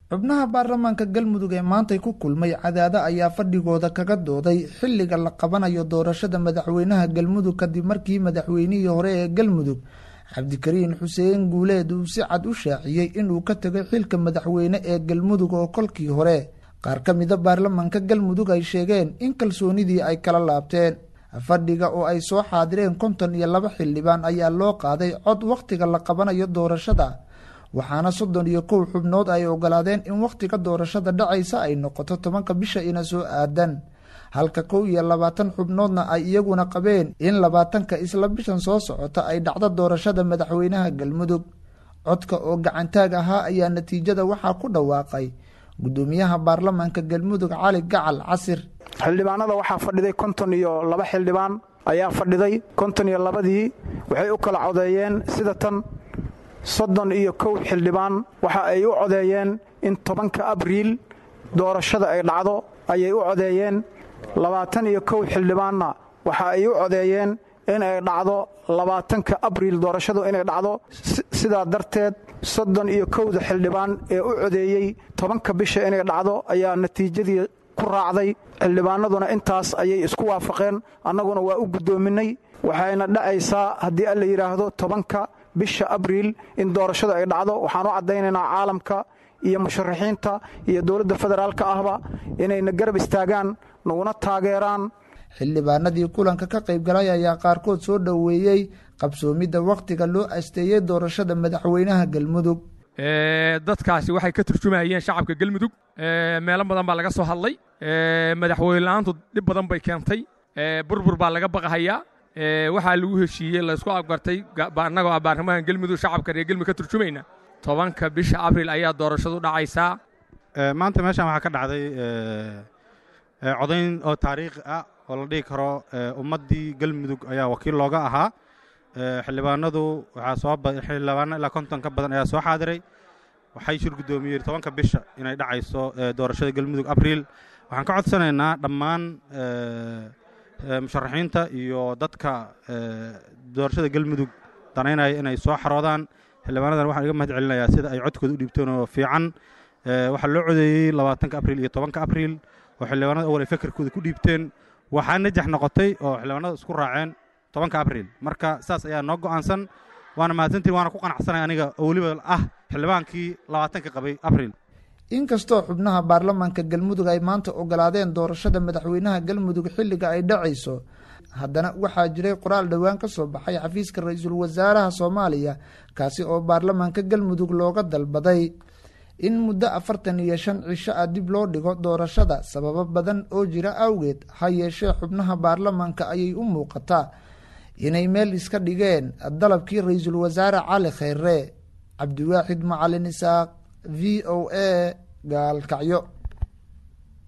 xubnaha baarlamaanka galmudug ee maantay ku kulmay cadaado ayaa fadhigooda kaga dooday xilliga la qabanayo doorashada madaxweynaha galmudug kadib markii madaxweynihii hore ee galmudug cabdikariin xuseen guuleed uu si cad u shaaciyey inuu ka tegay xilka madaxweyne ee galmudug oo kolkii hore qaar ka mida baarlamaanka galmudug ay sheegeen in kalsoonidii ay kala laabteen fadhiga oo ay soo xaadireen konton iyo laba xildhibaan ayaa loo qaaday cod wakhtiga la qabanayo doorashada waxaana soddon iyo kow xubnood ay ogolaadeen in wakhtiga doorashada dhacaysa ay noqoto tobanka bisha ina soo aadan halka kow iyo labaatan xubnoodna ay iyaguna qabeen in labaatanka isla bishan soo socota ay dhacdo doorashada madaxweynaha galmudug codka oo gacantaag ahaa ayaa natiijada waxaa ku dhawaaqay gudoomiyaha baarlamaanka galmudug cali gacal casir xildhibaanada waxaa fadhiday konton iyo laba xildhibaan ayaa fadhiday konton iyo labadii waxay u kala codeeyeen sida tan soddon iyo kow xildhibaan waxa ay u codeeyeen in tobanka abriil doorashada ay dhacdo ayay u codeeyeen labaatan iyo kow xildhibaanna waxa ay u codeeyeen in ay dhacdo labaatanka abriil doorashadu inay dhacdo sidaa darteed soddon iyo kowda xildhibaan ee u codeeyey tobanka bisha inay dhacdo ayaa natiijadii ku raacday xildhibaanaduna intaas ayay isku waafaqeen annaguna waa u guddoominay waxayna dhacaysaa haddii alla yidhaahdo tobanka bisha abriil in doorashadu ay dhacdo waxaan u caddaynaynaa caalamka iyo musharaxiinta iyo dowladda federaalka ahba inayna garab istaagaan naguna taageeraan xildhibaanadii kulanka ka qaybgalay ayaa qaarkood soo dhoweeyey qabsoomidda wakhtiga loo asteeyey doorashada madaxweynaha galmudug dadkaasi waxay ka turjumayeen shacabka galmudug meelo badan baa laga soo hadlay madaxweyne la-aantu dhib badan bay keentay burbur baa laga baqahayaa waxaa lagu heshiiyey laysku afgartay annagoo ah baarlamaanka galmudug shacabka reer galmudug ka turjumayna tobanka bisha abriil ayaa doorashadu dhacaysaa maanta meeshaan waxaa ka dhacday codayn oo taariikhi ah oo la dhihi karo ummaddii galmudug ayaa wakiil looga ahaa xildhibaanadu waxaa soo xildhibaano ilaa konton ka badan ayaa soo xaadiray waxay shir guddoomiyeen tobanka bisha inay dhacayso doorashada galmudug abriil waxaan ka codsanaynaa dhammaan musharaxiinta iyo dadka doorashada galmudug danaynaya inay soo xaroodaan xildhibaanadan waxaan iga mahad celinayaa sida ay codkooda u dhiibteen oo fiican waxaa loo codeeyey labaatanka abriil iyo tobanka abriil oo xildhibaanada awal ay fekerkooda ku dhiibteen waxaa najax noqotay oo xildhibaanada isku raaceen tobanka abriil marka saas ayaa noo go'aansan waana mahadsantiin waana ku qanacsanay aniga oo weliba ah xildhibaankii labaatanka qabay abriil inkastoo xubnaha baarlamaanka galmudug ay maanta ogolaadeen doorashada madaxweynaha galmudug xilliga ay dhacayso haddana waxaa jiray qoraal dhowaan ka soo baxay xafiiska ra-iisul wasaaraha soomaaliya kaasi oo baarlamaanka galmudug looga dalbaday in muddo afartan iyo shan cisho ah dib loo dhigo doorashada sababo badan oo jira awgeed ha yeeshee xubnaha baarlamaanka ayay u muuqataa inay meel iska dhigeen dalabkii ra-iisul wasaare cali kheyre cabdiwaaxid macalin isaaq v o a gaalkacyo